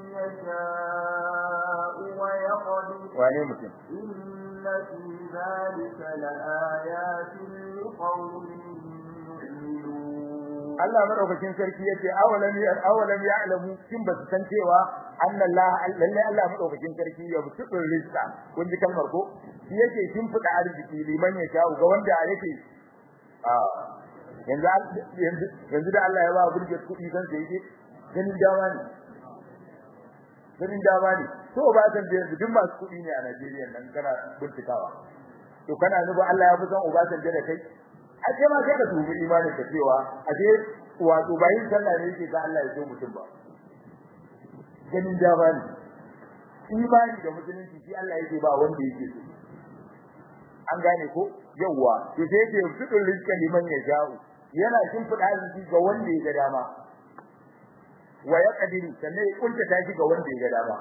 يشاء ويقدر wane mutum إن في ذلك لآيات لقوم يؤمنون Allah madaukakin sarki yace awalam ya awalam ya'lamu kin ba su san cewa annallaha lalle Allah madaukakin sarki ya butudur rizqa kun ji kalmar ko shi yake kin fida arziki liman ya sha ga wanda yake a yanzu yanzu yanzu da Allah ya ba burge kudi san sai yake ganin dama ne ganin dama ne to ba san da yanzu duk masu kudi ne a Najeriya nan kana bincikawa to kana nuba Allah ya fi san Obasanjo da kai a ce ma sai ka dubi imanin ka cewa a ce wato bayin sallah ne yake ga Allah ya so mutum ba ganin dama ne imani da musulunci shi Allah yake ba wanda yake so an gane ko yawa to sai yake fitul rizqa liman yasha'u yana shin fida rizqi ga wanda ya ga dama wa yaqdiru sannan ya kunta tashi ga wanda ya ga dama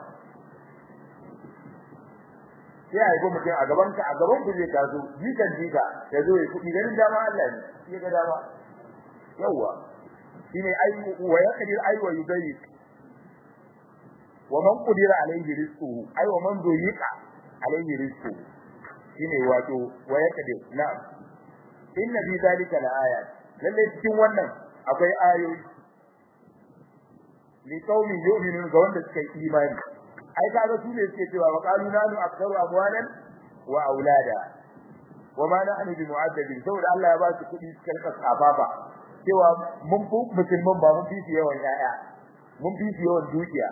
sai a yi mutum a gaban ka a gaban ku zai taso jikan jika ya zo ya kudi ganin dama Allah ne ya ga dama yawa shine ai wa yaqdir ai wa yubayyi wa man qudira alayhi rizquhu ai wa man duyiqa alayhi rizquhu shine wato wa yaqdir na'am inna fi zalika laayat lalle cikin wannan akwai ayoyi li qaumin yu'minun ga wanda suka yi imani ai kaga su ne suke cewa wa qalu nanu aktharu amwalan wa aulada wa ma nahnu bi mu'addabin saboda Allah ya ba su kudi suka rika tsafafa cewa mun fi musulman ba mun fi su yawan yaya mun fi su yawan dukiya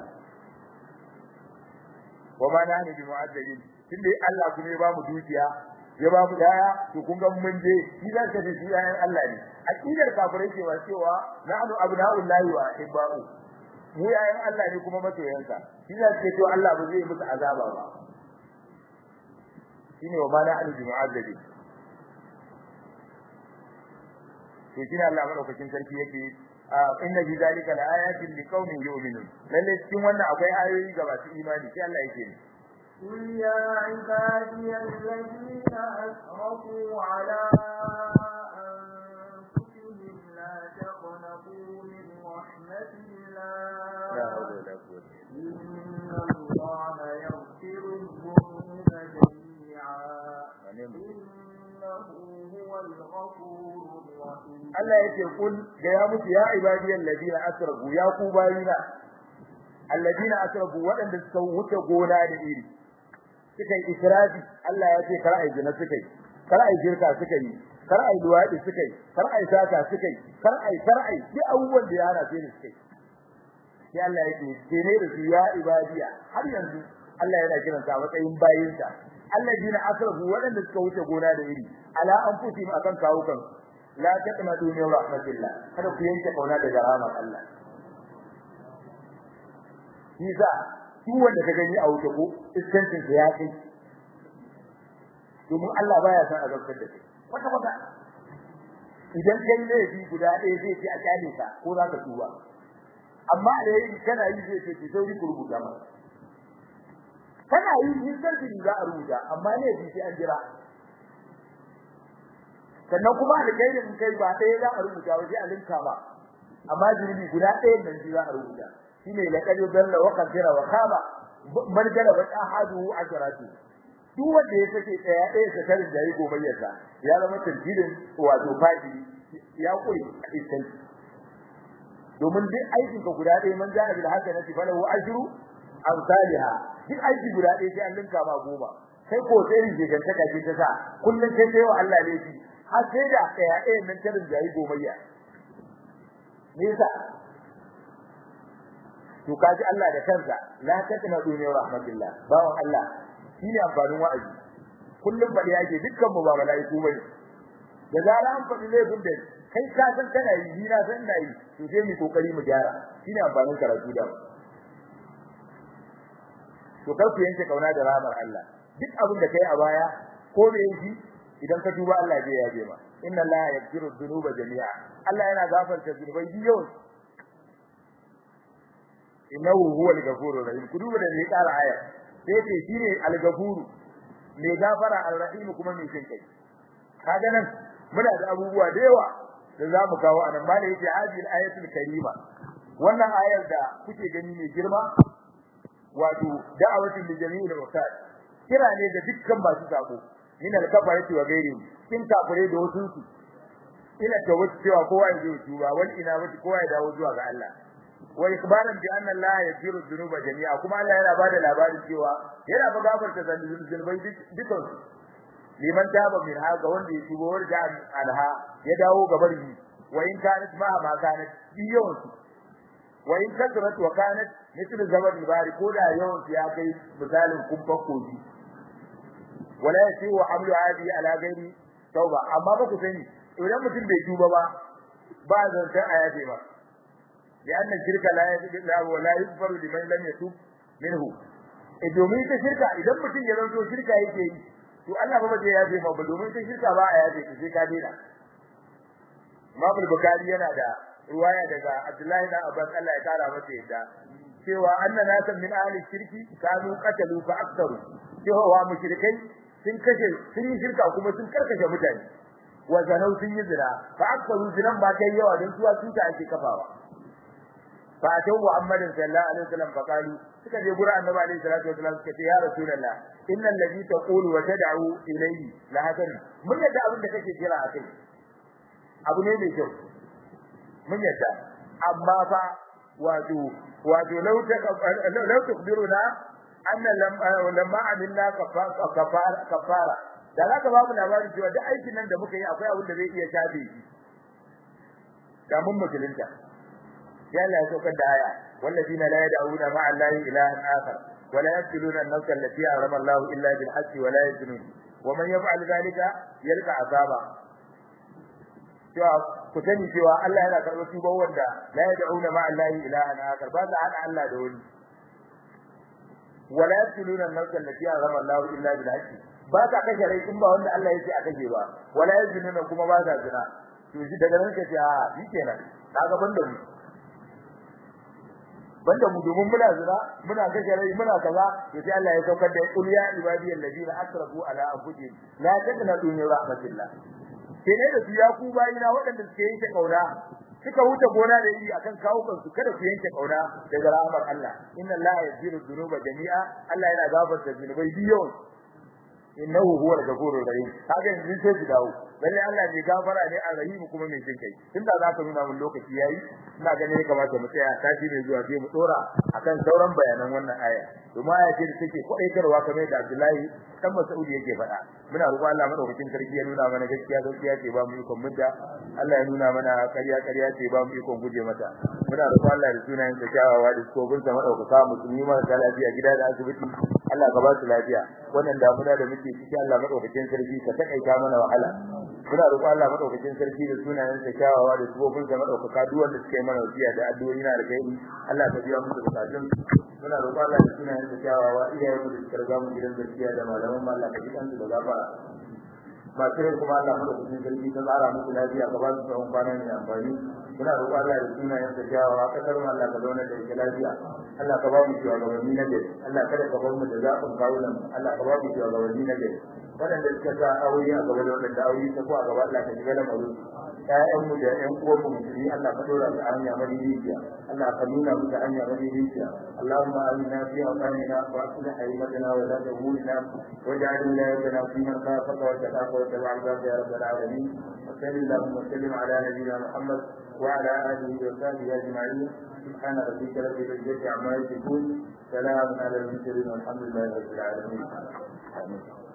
wa ma nahnu bi mu'addabin tunda Allah kuma ya ba mu dukiya ya ba mu yaya to kun ga mun je shi za ka ce shi yayan Allah ne aqidar kafirai cewa cewa nahnu abna'ullahi wa ahibba'u mu yayin Allah ne kuma masoyansa shi ne ce to Allah ba zai musu azaba ba shine wa mana an mu'azzabi to shine Allah madaukakin sarki yake inna fi zalika la ayatin liqaumin yu'minun lalle cikin wannan akwai ayoyi ga masu imani sai Allah yake ne قل يا عبادي الذين أسرفوا على أنفسهم لا تقنطوا من رحمة الله la hawla wala quwwata إن الله يغفر الذنوب جميعا إنه هو الغفور الرحيم Allah yake kul ga ya mutu ya ibadiyal ladina asrafu ya ku bayina alladina asrafu wadanda suka wuce gona da iri suka yi israfi Allah ya ce kar ai zina suka yi kar ai shirka suka yi kar ai luwadi suka yi kar ai sata suka yi kar ai kar ai duk abubuwan da ya hana sai suka yi sai Allah yake ce ne da su ya ibadiya har yanzu Allah yana kiran sa matsayin bayinsa alladina asrafu wadanda suka wuce gona da iri ala anfusihim akan kawukan la taqnatu min rahmatillah kada ku yanke kauna daga rahmar Allah Kiza duk wanda ka gani a wuce ko iskancin da ya kai domin Allah baya san azabtar da kai kwata kwata idan kai laifi guda ɗaya zai ce a kyale ka ko za ka tuba amma da yayi kana yi zai ce ki sauri ku rubuta masa kana yi in sarki za a rubuta amma ne bi sai an jira sannan kuma alkhairin kai ba ɗaya za a rubuta ba sai a linka ba amma zunubi guda ɗaya nan shi za a rubuta shine laqad dalla wa qadira wa khaba man galaba ahadu ajratu duk wanda ya sake ɗaya ɗaya sa tarin da yayi gobayyarsa ya zama tarjidin wato fadi ya kure a iskan domin duk aikin ka guda ɗaya man ja'a bil hasanati falahu ajru amsalha duk aiki guda ɗaya sai an linka ma goma kai ko sai rin gantaka ce ta sa kullun kai sai wa Allah laifi har sai da ɗaya ɗaya nan tarin da yayi gobayya me yasa to kaji Allah da kansa la takna dunya rahmatillah bawon Allah shine amfanin wa'azi kullum bade yake dukkan mu ba malaiku bane da zara an faɗi laifin da kai ka san kana yi ni na san ina yi to sai mu kokari mu gyara shine amfanin karatu da to kar ku yanke kauna da rahmar Allah duk abin da kai a baya ko me yi idan ka tuba Allah zai yaje ma inna Allah yaghfiru dhunuba jami'a Allah yana gafarta zunubai biyu innahu huwal ghafurur rahim ku duba da ne ƙara aya sai ce shine al-ghafuru mai gafara al-rahim kuma mai jin kai kaga nan muna da abubuwa da yawa da zamu kawo anan ba da yake hadil ayatul karima wannan ayar da kuke gani mai girma wato da'awatul li jami'il wasat kira ne ga dukkan masu sako min al-kafarati wa ghairi kin kafire da wasu su ila tawassu cewa kowa ya zo tuba wal ina wata kowa ya dawo zuwa ga Allah wa ikbaran bi anna Allah yaghfiru dhunuba jami'a kuma Allah yana bada labarin cewa yana ba gafarta zunubai dukan su liman taba min haga wanda ya tuba warja alha ya dawo gabar yi wa in kanat ma ma kanat biyon su wa in kasrat wa kanat mithl zabad bari ko da yawan su ya kai misalin kumfa koji wala yasi wa hamlu hadi ala ghairi tauba amma ba ku sani idan mutum bai tuba ba ba zan san ayati ba لأن الشرك لا يجوز له ولا يغفر لمن لم يتوب منه domin ta shirka idan mutum ya zanto shirka yake yi to Allah ba zai yafe ma ba domin ta shirka ba a yafe ta sai ka dena Imam Bukhari yana da riwaya daga Abdullahi da Abbas Allah ya kara masa yadda cewa anna nasan min ahli shirki kanu qatalu fa aktharu cewa mushrikai sun kashe sun yi shirka kuma sun karkashe mutane wa zanau sun yi zina fa aktharu zinan ba kai yawa don suwa tuta ake kafawa fa atau Muhammadin sallallahu alaihi wasallam fa qalu suka je gura annabi alaihi salatu wasallam suka ce ya rasulullah innal ladhi taqulu wa tad'u ilayhi la hadan mun yadda abin da kake kira a kai abu ne mai kyau mun yadda amma fa wato wato law ta law tukbiruna anna lamma amilna kafara kafara da zaka ba mu labarin cewa duk aikin nan da muka yi akwai abin da zai iya shafe shi da mun musulunta ya Allah ya saukar da aya wallazina la yad'una ma'a allahi ilahan akhar wa la yaqtuluna an-nafsa allati harama Allah illa bil haqqi wa la yaznun wa man yaf'al dhalika yalqa azaba cewa ku sani cewa Allah yana karɓar tuba wanda la yad'una ma'a allahi ilahan akhar ba za hada Allah da wani wa la yaqtuluna an-nafsa allati harama Allah illa bil haqqi ba ka kashe rai in ba wanda Allah yake a kashe ba wala yaznuna kuma ba za zina to shi daga nan kace a shi kenan kaga banda mu banda mu domin muna zina muna kashe rai muna kaza to sai Allah ya saukar da qul ya ibadiyal ladina asrafu ala anfusihim la taqnatu min rahmatillah sai ne da su ya ku bayina waɗanda suke yanke kauna suka wuce gona da yi akan kawukan su kada ku yanke kauna daga rahmar Allah inna Allah yaghfiru dhunuba jami'a Allah yana gafarta zunubai biyu innahu huwal ghafurur rahim kaga yanzu sai ki dawo lalle Allah ne gafara ne arrahim kuma mai jin kai tunda za ka nuna mun lokaci yayi ina ganin ya kamata mu tsaya tashi ne zuwa sai mu dora akan sauran bayanan wannan aya kuma aya ce da take kwadaitarwa kamar da Abdullahi dan Mas'ud yake faɗa muna roƙon Allah madaukakin sarki ya nuna mana gaskiya gaskiya ce ba mu ikon mudda Allah ya nuna mana ƙarya ƙarya ce ba mu ikon guje mata muna roƙon Allah da sunayen sa kyawawa da kofin sa madaukaka musulmi marasa lafiya gida da asibiti Allah ka ba su lafiya wannan damuna da muke ciki Allah madaukakin sarki ka takaita mana wahala muna roƙon Allah madaukakin sarki da sunayen sa kyawawa da kofin sa madaukaka duk wanda suka yi mana wasiya da addu'o'i na da kai Allah ka biya musu bukatun muna roƙon Allah da sunayen sa kyawawa iyayen mu da suka riga mu gidan gaskiya da malaman mu Allah ka ji kansu da gafara ba kire kuma Allah madaukakin sarki ta tsara musu lafiya ka ba su tsawon kwana mai amfani muna roƙon Allah da sunayen sa kyawawa kasar mu Allah ka zauna da ita lafiya Allah ka ba mu shugabanni na gari Allah kada ka bar mu da zafin kawunan Allah ka ba mu shugabanni na gari waɗanda suka sa aure a gaba da waɗanda aure ta ko a gaba Allah ka shiga da mazu ƴaƴanmu da ƴan uwanmu musulmi Allah ka dora su a hanya madidiciya Allah ka nuna mu da hanya madidiciya Allahumma amina fi awqanina wa aslih haymatana wa la tahulna waj'al wilayatana fi man khafaka wa taqafa wa tabi'a ya rabbal alamin wa sallallahu wa sallim ala nabiyyina Muhammad wa ala alihi wa sahbihi ajma'in سبحان ربك رب العزة عما يصفون سلام على المرسلين والحمد لله رب العالمين آمين